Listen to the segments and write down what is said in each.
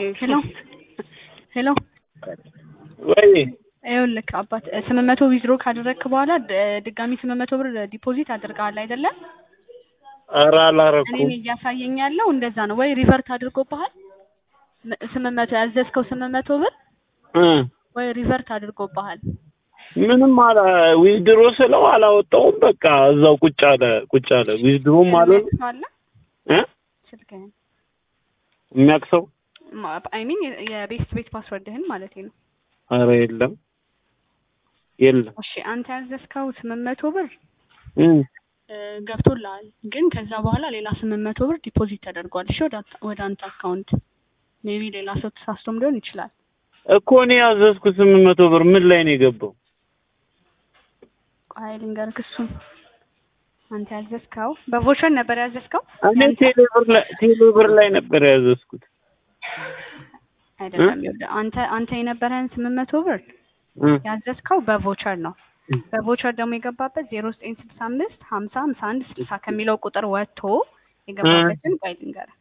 ሄሎ ሄሎ ወይ ይኸውልህ አባት ስምንት መቶ ዊዝድሮ ካደረግክ በኋላ ድ- ድጋሚ ስምንት መቶ ብር ዲፖዚት አድርገሃል አይደለም? ኧረ እኔን አላረኩም። እያሳየኝ ያለው እንደዛ ነው። ወይ ሪቨርት አድርጎብሃል ም- ስምንት መቶ ያዘዝከው ስምንት መቶ ብር እ ወይ ሪቨርት አድርጎብሃል። ምንም አላ ዊዝድሮ ስለው አላወጣውም። በቃ እዛው ቁጭ አለ ቁጭ አለ። ዊዝድሮም አልሆነ የሚያውቅ ሰው አለ እ ስልክህን የሚያውቅ ሰው አይ ሚን የቤስት ቤት ፓስወርድህን ማለት ነው። ኧረ የለም የለም። እሺ አንተ ያዘዝከው ስምንት መቶ ብር እ እ፣ ገብቶልሃል ግን ከዛ በኋላ ሌላ ስምንት መቶ ብር ዲፖዚት ተደርጓል። እሺ ወደ አንተ- ወደ አንተ አካውንት ሜቢ ሌላ ሰው ተሳስቶም ሊሆን ይችላል። እኮ እኔ ያዘዝኩት ስምንት መቶ ብር ምን ላይ ነው የገባው? ቆይ ልንገርህ እሱን አንተ ያዘዝከው በቮቸር ነበር ያዘዝከው እኔ ቴሌብር ላይ ቴሌብር ላይ ነበር ያዘዝኩት። አይደለም። ይኸውልህ አንተ አንተ የነበረህን ስምንት መቶ ብር እ ያዘዝከው በቮቸር ነው። በቮቸር ደግሞ የገባበት ዜሮ ዘጠኝ ስልሳ አምስት ሀምሳ ሀምሳ አንድ ስልሳ ከሚለው ቁጥር ወጥቶ የገባበትን ቆይ ልንገርህ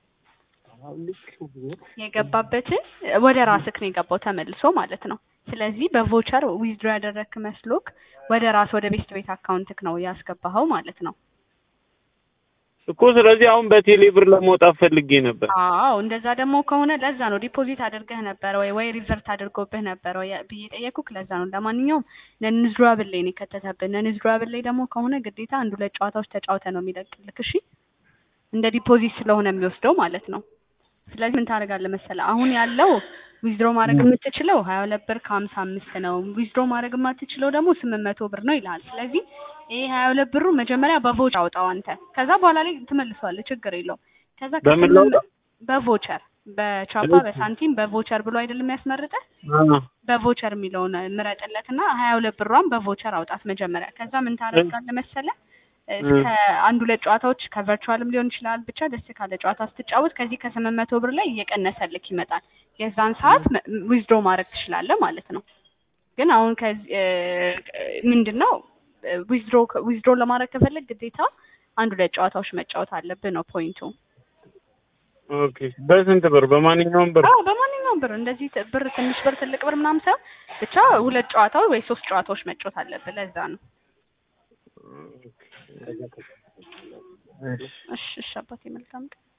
የገባበትን ወደ ራስክ ነው የገባው ተመልሶ ማለት ነው። ስለዚህ በቮቸር ዊዝድሮ ያደረግክ መስሎክ ወደ ራስ ወደ ቤስት ቤት አካውንትክ ነው ያስገባኸው ማለት ነው። እኮ ስለዚህ አሁን በቴሌብር ለመውጣት ፈልጌ ነበር። አዎ እንደዛ ደግሞ ከሆነ ለዛ ነው ዲፖዚት አድርገህ ነበር ወይ ወይ ሪቨርት አድርጎብህ ነበር ወይ ብዬ ጠየኩክ። ለዛ ነው። ለማንኛውም ነንዝድራብል ላይ ነው የከተተብን። ነንዝድራብል ላይ ደግሞ ከሆነ ግዴታ አንድ ሁለት ጨዋታዎች ተጫውተ ነው የሚለቅልክ። እሺ እንደ ዲፖዚት ስለሆነ የሚወስደው ማለት ነው። ስለዚህ ምን ታደርጋለህ መሰለህ አሁን ያለው ዊዝድሮ ማድረግ የምትችለው ሀያ ሁለት ብር ከሀምሳ አምስት ነው። ዊዝድሮ ማድረግ የማትችለው ደግሞ ስምንት መቶ ብር ነው ይልሃል። ስለዚህ ይሄ ሀያ ሁለት ብሩ መጀመሪያ በቮቸር አውጣው አንተ። ከዛ በኋላ ላይ ትመልሰዋለህ፣ ችግር የለውም። ከዛ በምን ከስምንት ላውጣው? በቮቸር በቻፓ በሳንቲም በቮቸር ብሎ አይደለም ያስመርጠህ አ በቮቸር የሚለውን ምረጥለትና ሀያ ሁለት ብሯን በቮቸር አውጣት መጀመሪያ። ከዛ ምን ታደርጋለህ መሰለህ እስከ አንድ ሁለት ጨዋታዎች ከቨርቹዋልም ሊሆን ይችላል ብቻ ደስ ካለ ጨዋታ ስትጫወት ከዚህ ከስምንት መቶ ብር ላይ እየቀነሰልክ ይመጣል። የዛን ሰዓት ዊዝድሮ ማድረግ ትችላለህ ማለት ነው። ግን አሁን ከዚህ ምንድን ነው ዊዝድሮ ዊዝድሮ ለማድረግ ከፈለግ ግዴታ አንድ ሁለት ጨዋታዎች መጫወት አለብህ ነው ፖይንቱ። ኦኬ። በስንት ብር? በማንኛውም ብር? አዎ በማንኛውም ብር እንደዚህ ት- ብር ትንሽ ብር ትልቅ ብር ምናምን ሳይሆን ብቻ ሁለት ጨዋታዎች ወይ ሶስት ጨዋታዎች መጫወት አለብህ። ለዛ ነው። እሺ እሺ አባቴ መልካም ቀን